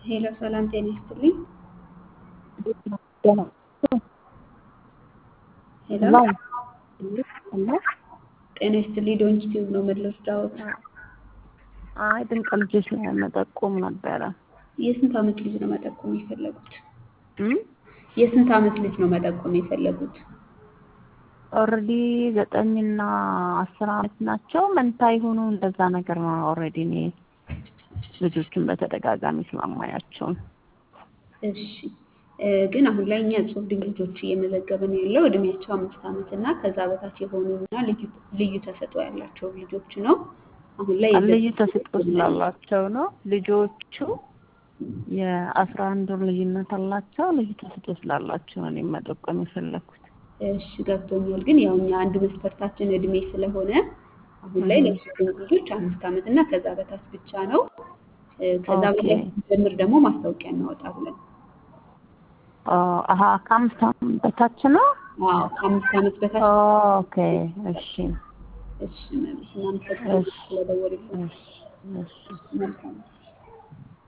ሄሎ ሰላም ጤና ይስጥልኝ። ሄሎ ጤና ይስጥልኝ። ዶንኪ ቲዩብ ነው የምልወስዳዎት። አይ ድንቅ ልጆች መጠቆም ነበረ። የስንት ዓመት ልጅ ነው መጠቆም የፈለጉት? እም? የስንት ዓመት ልጅ ነው መጠቆም የፈለጉት? ኦልሬዲ ዘጠኝና አስር ዓመት ናቸው። መንታ የሆኑ እንደዛ ነገር ነው። ኦልሬዲ እኔ ልጆቹን በተደጋጋሚ ስለማያቸው እሺ እ ግን አሁን ላይ እኛ እጹብ ድንቅ ልጆች እየመዘገብን ያለው እድሜያቸው አምስት ዓመት እና ከዛ በታች የሆኑና ልዩ ልዩ ተሰጥኦ ያላቸው ልጆች ነው። አሁን ላይ ልዩ ተሰጥኦ ስላላቸው ነው። ልጆቹ የአስራ አንድ ወር ልዩነት አላቸው። ልዩ ተሰጥኦ ስላላቸው ነው እኔም መጠቆም የፈለኩት። እሺ ገብቶኛል። ግን ያው እኛ አንድ መስፈርታችን እድሜ ስለሆነ አሁን ላይ ለእጹብ ድንቅ ልጆች አምስት ዓመት እና ከዛ በታች ብቻ ነው። እ ከዛ ኦኬ። በላይ ጀምር ደግሞ ማስታወቂያ እናወጣ ብለን አሀ ከአምስት ዓመት በታች ነው። አዎ ከአምስት ዓመት በታች ኦኬ እሺ እሺ መብት እናመሰግናለን እሺ ስለደወሉልን እሺ እሺ መልካም